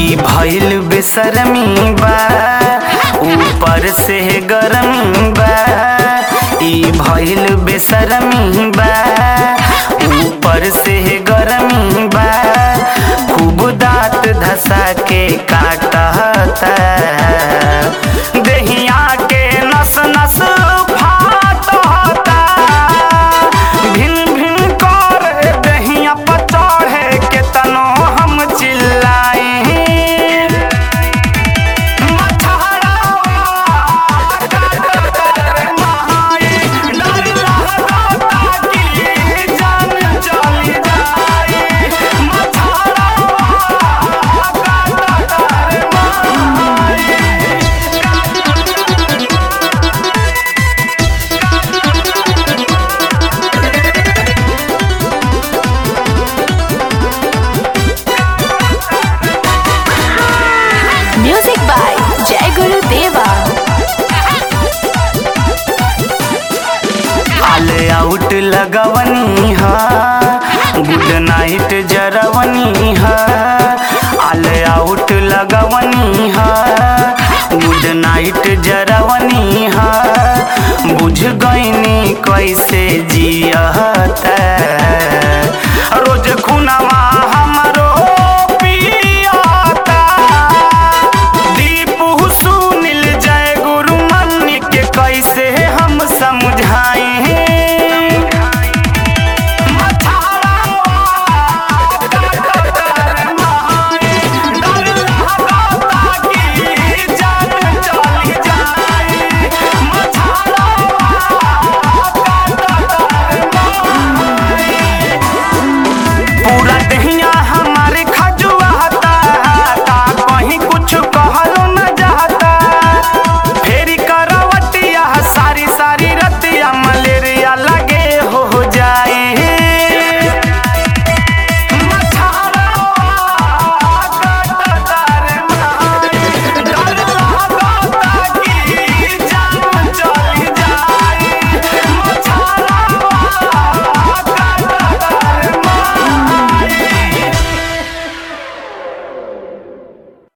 ई भइल बेसरमी बा ऊपर से गरमी बा ई भइल बेसरमी बा ऊपर से गरमी बा खूब दांत धसा के काटता देहिया के नस नस फाटता भिन भिन कर देहिया पर चढ़े के तनो हम चिल्लाई म्यूजिक बाय जय गुरु देवा ऑल आउट लगवनी हा गुड नाइट जरवनी हा ऑल आउट लगवनी हा गुड नाइट जरवनी हा बुझ गईनी कैसे जियता